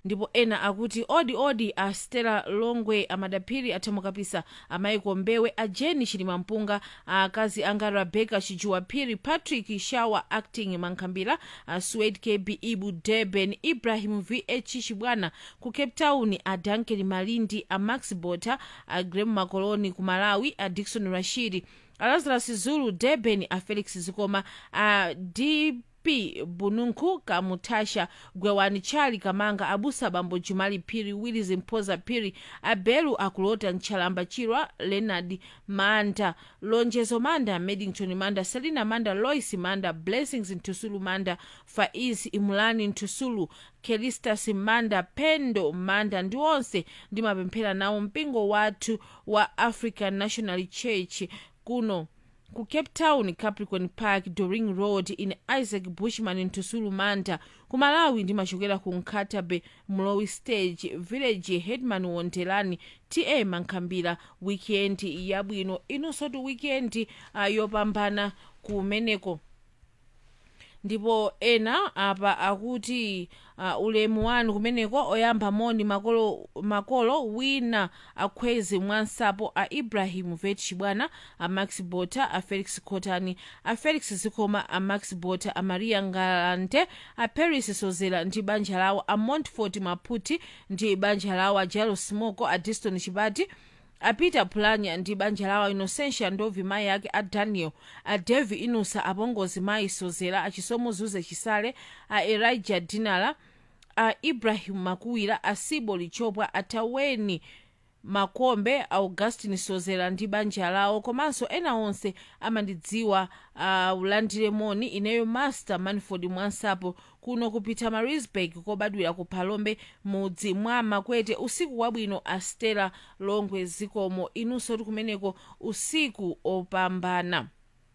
ndipo ena akuti odi odi a stella longwe amadaphiri athamukapisa amaiko mbewe a jeni chilimampunga akazi anga rebecca chijuwaphiri patrick shawa acting mankhambira a swed kb ibu durban ibrahim vh chibwana ku cape town a duncan malindi a max bota a grem makoloni ku malawi a dikson rashidi a lazarus zulu durban a felix zikoma a d p bununku kamutasha gwewani chali kamanga abusa bambo jumali phiri willis mphoza phiri abelu akulota ntchalamba chirwa leonard manda lonjezo manda medington manda selina manda lois manda blessings ntusulu manda faiz imulani ntusulu kelistas manda pendo manda ndi onse ndimapemphera nawo mpingo wathu wa african national church kuno ku cape town capricorn park doring road in isaac bushman ntusulu manda ku malawi ndimachokera ku nkatabe mlowi stage village headman wondelani ta mankhambira weekend yabwino inunso ti weekend uh, yopambana kumeneko ndipo ena apa akuti uh, ulemu wanu kumeneko oyamba moni makolo, makolo wina akhwezi mwansapo a ibrahim vet chibwana a max bota a felix cotani a felix zikoma a max bota a maria ngalante a paris sozera ndi banja lawo a montfort maputi ndi banja lawo a jalo smoko a diston chibati a peter pulanya ndi banja lawo inocentia ndovi mayi ake a daniel a devi inusa apongozi mayi sozera achisomo zuze chisale a elijah dinala a ibrahim makuwira a sibo lichopwa a taweni makombe augustin sozera ndi banja lawo komanso ena onse amandidziwa uh, ulandire moni ineyo master manford mwansapo kuno kupita marisburg kobadwira ku phalombe mudzi mwa makwete usiku wabwino a stella longwe zikomo inunso tikumeneko usiku opambana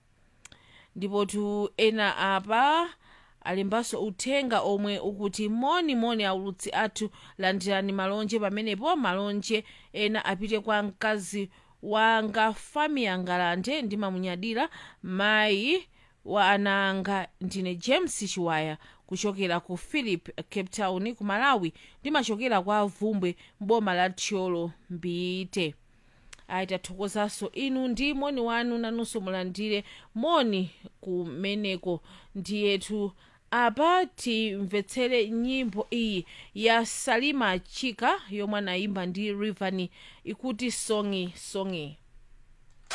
ndipo tu ena apa alembanso uthenga omwe ukuti moni moni aulutsi athu landirani malonje pamenepo malonje ena apite kwa mkazi wanga fami yangalande ndimamunyadira mayi wa ana anga ndine james chiwaya kuchokera ku philip cape town ku malawi ndimachokera kwa vumbwe mboma la tcholo mbite ayi tathokozanso inu ndi moni wanu nanunso mulandire moni kumeneko ndiyetu apa timvetsere nyimbo iyi ya salima chika yomwe anayimba ndi rivani ikuti songi songi